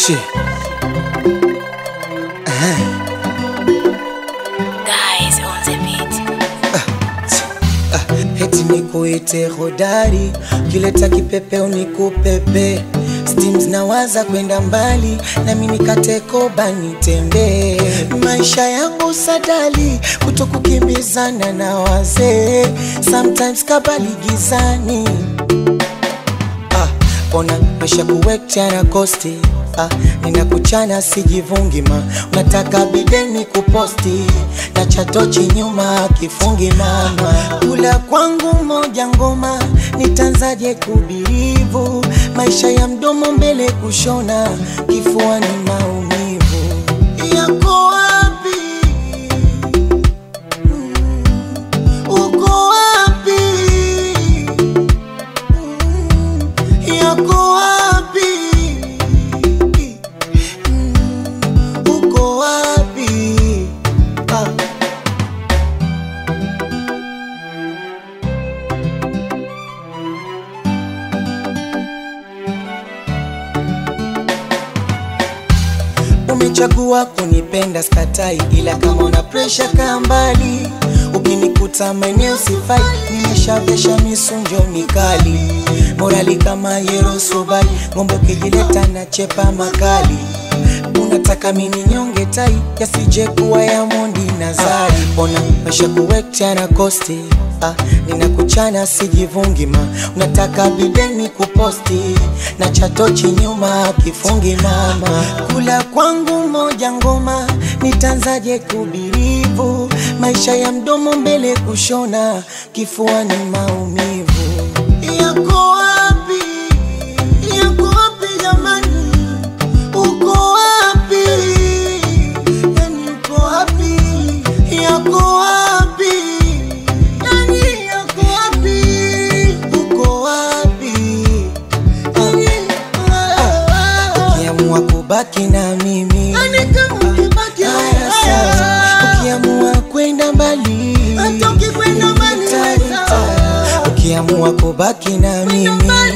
Shit. Guys on the beat. Heti nikuite hodari, kileta kipepeo nikupepe Steams nawaza kwenda mbali, nami nikate koba nitembee. Maisha yangu sadali, kutokukimbizana na wazee, sometimes kabali gizani ah, ona maisha kuwekchana kosti ah, ninakuchana sijivungi ma unataka bideni kuposti na chatochi nyuma kifungi mama kula kwangu moja ngoma nitanzaje kubirivu maisha ya mdomo mbele kushona kifua ni maumivu yako wapi Mm, uko wapi yako wapi? Mm, Uko wapi? Ah. Umechagua kunipenda skatai, ila kama una presha kaa mbali. Ukinikuta maeneo sifai, nimeshavesha misunjo mikali, morali kama yero subali, ng'ombe ukijileta na chepa makali. Unataka mini nyonge tai, yasije kuwa ya mondi na zari. Ona maisha kuwekchana kosti Ah, ninakuchana sijivungi ma unataka bideni kuposti na chatochi nyuma kifungi mama kula kwangu moja ngoma nitanzaje kubirivu maisha ya mdomo mbele kushona kifua ni maumivu yako wapi yako wapi jamani uko wapi yani uko wapi yako wapi yani yako wapi uko wapi ukiamua kubaki na mimi haya sawa. ukiamua kwenda mbali Hata ukikwenda mbali, nitaita. sawa. ukiamua kubaki na mimi